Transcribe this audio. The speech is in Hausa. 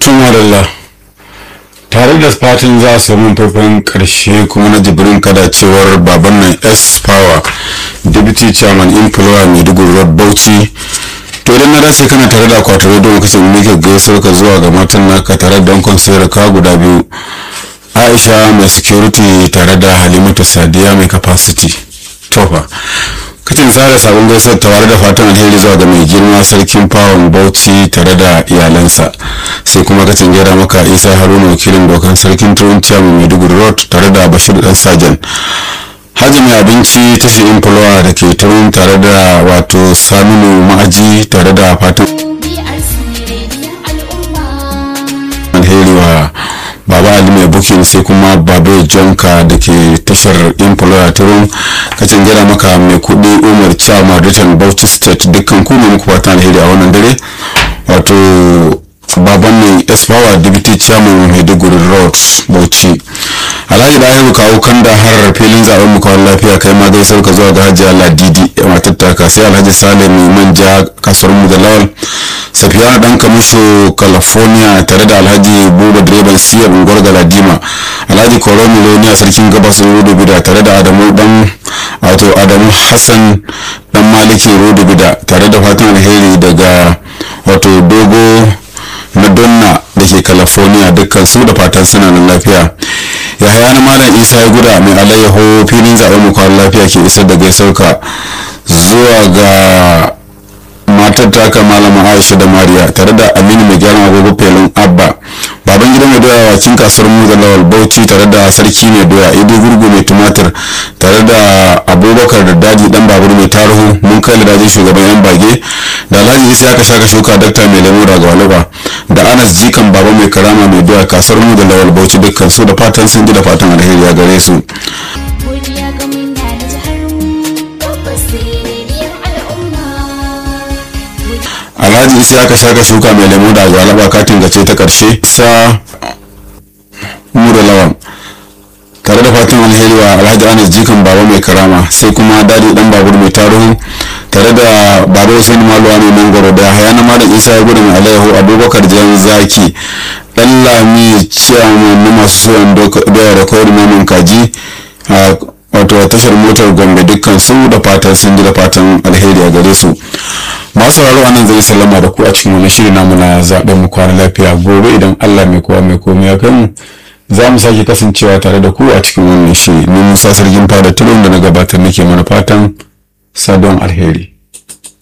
madalla tare da fatan za su mun faifan karshe kuma na jibrin kada cewar baban nan s power deputy chairman employer maiduguri road bauchi to idan na dace kana tare da akwatin radio lokacin muke gaisar ka zuwa ga matan naka tare da dankon sayar ka guda biyu aisha mai security tare da halimatu sadiya mai capacity tofa kacin tsara sabon gaisuwar tare da fatan alheri zuwa ga mai girma sarkin fawon bauchi tare da iyalansa sai kuma kacin gera maka isa haruna wakilin dokan sarkin turuntiya mai maiduguri road tare da bashir dan sajan hajji mai abinci ta shi infulawa da ke turun tare da wato saminu ma'aji tare da fatan alheri wa baba ali mai bukin sai kuma babu jonka da ke tashar employer turun kacin gida maka mai kudi umar chama return bauchi state dukkan kuma muku fatan alheri a wannan dare wato baban ne espower deputy chairman maiduguri road bauchi alhaji da kawo kanda har filin zaben mu kawai lafiya kai ma gaisar ka zuwa ga hajiya ladidi matar taka sai alhaji salim manja kasuwar mu da lawal safiyana dan kamisho california tare da alhaji buba direban siyar unguwar galadima alhaji koro miloniya sarkin gabas rodo bida tare da adamu dan wato adamu hassan dan maliki rodo bida tare da fatan alheri daga wato dogo na donna da ke california dukkan su da fatan suna nan lafiya yahaya na malam isa ya guda mai alayyaho filin zaben mu kwan lafiya ke isar da gaisauka zuwa ga matar taka malama aisha da mariya tare da aminu mai gyaran agogo felin abba baban gida mai doya wakin kasuwar mu da lawal bauchi tare da sarki mai doya ido gurgu mai tumatir tare da abubakar da daji dan babur mai tarihu mun kai dajin shugaban yan bage da alhaji isa aka shaka shuka dakta mai lemu daga walaba da anas jikan baba mai karama mai doya kasuwar mu da lawal bauchi dukkan su da fatan sun ji da fatan alheri ya gare su alhaji isa aka shaka shuka mai lemu da galaba katin gace ta karshe sa mura lawan tare da fatan alheri wa alhaji anas jikan baba mai karama sai kuma dadi dan babur mai tarihu tare da baba hussein maluwa mai mangoro da hayana malam isa ya gudu mai alayyahu abubakar jan zaki dan lami ciyaman na masu soyan doya da kawai naman kaji wato tashar motar gombe dukkan su da fatan sun ji da fatan alheri a gare su masu sauraro anan zai sallama da ku a cikin wani shiri namu na zaɓen mu kwana lafiya gobe idan allah mai kowa mai komai ya kai mu za mu sake kasancewa tare da ku a cikin wannan shiri ni musa sarkin fada tulun da na gabatar nake mana fatan sadon alheri